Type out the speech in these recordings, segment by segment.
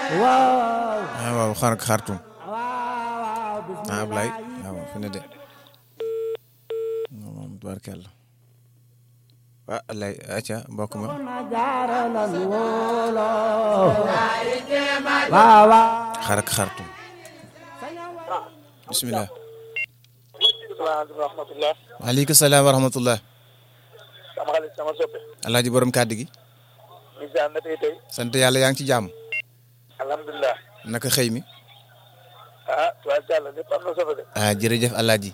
waaw ah waaw xar xartum waaw ah Ablaye waaw fi ne de moom tubaarkàlla ah Ablaye acca mbokk ma ma jaaralan wóolo waaw waaw xar ak xartum bisimilah. salaamaaleykum wa rahmatulah. waaleykum salaam wa rahmatullah. sama xarit sama soppe. alaaji borom kàddu gi. misaan na tey tey. sant yàlla yaa ngi ci jàmm. alhamdulilah. naka xëy mi. ah tubaarkàlla lépp am na solo de. ah jërëjëf alaaji.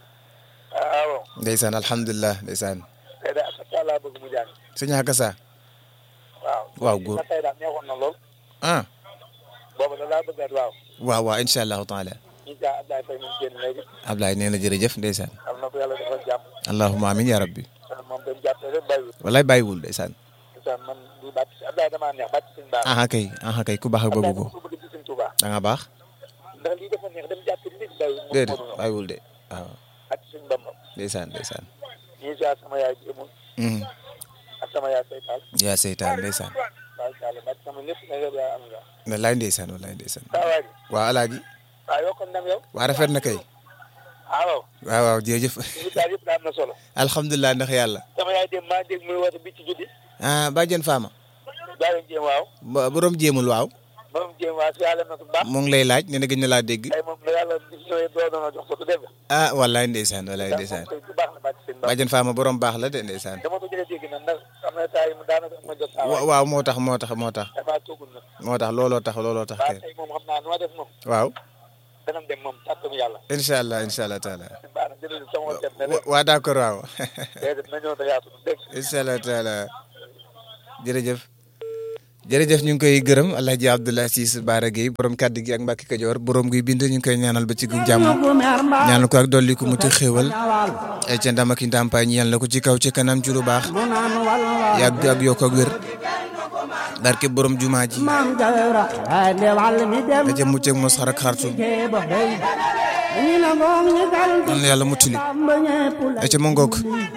ah waaw. ndeysaan alhamdulilah ndeysaan. tey de ak laa bëgg mu jàng. sëñ Akassa. waaw. waaw góor na tey daal neexoon na lool. ah. boobu da laa bëggaat waaw. waaw waaw incha allahu taala. incha allah Abdoulaye Faye ñu génn léegi. Ablaye nee na jërëjëf ndeysaan. am na ko yàlla defal jàmm. allahumma amin ya rabbi. ah moom dañu jàppale rek bàyyiwul. walaay bàyyiwul ndeysaan. misaan man du bàcc si Abdoulaye damaa neex bàcc suñu baax. aha kay aha kay ku baax ak bëgg ko. Abdoulaye dafa bëgg ci suñu Tuubaa. da nga baax. ndax lii dafa neex dem jàpp nit bàyyiwul. moom déedéet moo doon bàyyiwul de waaw ak suñu Bamba. ndeysaan ndeysaan. ñii saa sama yaay jëmul. Mhm. ak sama yaay saytaal. yaa seytaan ndeysaan. tubaarkàlla bàcc sama lépp na yow yaa am nga. walaay ndeysaan walaay ndeysaan. saa waay. waa alaaji. waaw yokkoon ndam yow. waa rafet na kay. ah waaw. waaw waaw jërëjëf. li daal yëpp daal am na solo. alhamdulilah ndax yàlla. sama yaay dem maa dégg muy woote bi ci guddi. ah bàjjen Fama. daa leen jéem waaw. ba borom jéemul waaw. moom jéem waaw si yàlla na ko baax. mu ngi lay laaj nee na gëj na laa dégg. tey moom la yàlla gis ñëwee doo doon jox ko du dégg. ah walaay ndeysaan walaay ndeysaan. tey ku baax la bàcc seen baax. bàjjen Fama borom baax la de ndeysaan. dama ko jëlee dégg nag ndax am na saa yi mu daanaka ma jot saa wa- waay. waaw moo tax moo tax moo tax damaa toogul nag. moo tax looloo tax looloo tax waaw kay. tey moom xam naa nu ma def moom. waaw danañ dem moom tàttam yàlla. incha allah incha allah taala. baax na jërëjëf sama wàllu na wa- waa d'accord waaw. déedéet na ñëw te yaatu du dégg. incha allah taala jërëjëf jërëjëf ñu ngi koy gërëm Alhaji Abdoulaye Ciss Baara Gueye borom kàddu gi ak Mbacke Kajoor borom guy bind ñu ngi koy ñaanal ba ci gu jàmm ñaanal ko ak dolli ko mu ci xéewal ay ca ndam ak i ndàmpaay ñeel na ko ci kaw ci kanam ci lu baax mu naan wal wal yàgg ak yokk ak wér barke borom jumaa ji maam jawra ay de wal mi dem da ca mucc ak mos xar ak xartu ke ba hey ñi na ngoom ñi dal yal na yàlla muccali ba ñepp la da ca mu ngoog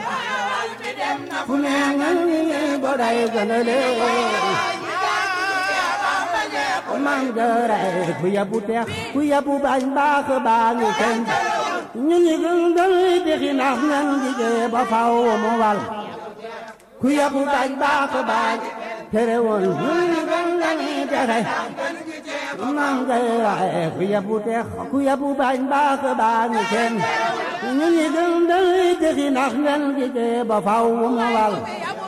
fu ne nga ñi bo day gënale maam jawra ku yabu teex ku yabu bañ baax baa ngi kenn ñu ñi gën dal dexi nax ñan liggéey ba faw mu wal ku yabu bañ baax baañ tere woon ñu ñi gën dañi texe maam jawra ku yabu teex ku yabu bañ baax baa ngi kenn ñu ñi gën dal dexi nax ñan liggéey ba faw mu wal